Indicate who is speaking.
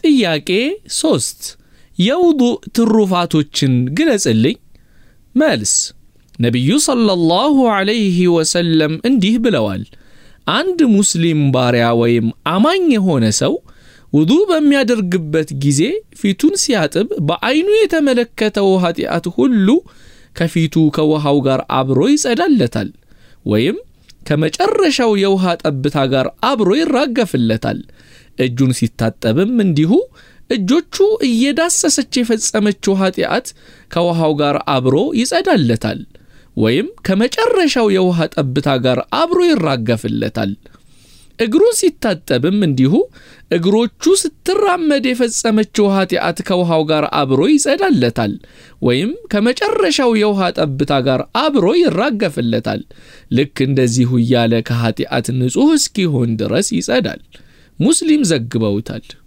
Speaker 1: ጥያቄ ሶስት የውዱእ ትሩፋቶችን ግለጽልኝ። መልስ ነቢዩ ሰለላሁ ዐለይሂ ወሰለም እንዲህ ብለዋል። አንድ ሙስሊም ባሪያ ወይም አማኝ የሆነ ሰው ውዱእ በሚያደርግበት ጊዜ ፊቱን ሲያጥብ በዐይኑ የተመለከተው ኃጢአት ሁሉ ከፊቱ ከውሃው ጋር አብሮ ይጸዳለታል ወይም ከመጨረሻው የውሃ ጠብታ ጋር አብሮ ይራገፍለታል። እጁን ሲታጠብም እንዲሁ እጆቹ እየዳሰሰች የፈጸመችው ኃጢአት ከውሃው ጋር አብሮ ይጸዳለታል ወይም ከመጨረሻው የውሃ ጠብታ ጋር አብሮ ይራገፍለታል። እግሩን ሲታጠብም እንዲሁ እግሮቹ ስትራመድ የፈጸመችው ኃጢአት ከውሃው ጋር አብሮ ይጸዳለታል ወይም ከመጨረሻው የውሃ ጠብታ ጋር አብሮ ይራገፍለታል። ልክ እንደዚሁ እያለ ከኃጢአት ንጹሕ እስኪሆን ድረስ ይጸዳል። ሙስሊም ዘግበውታል።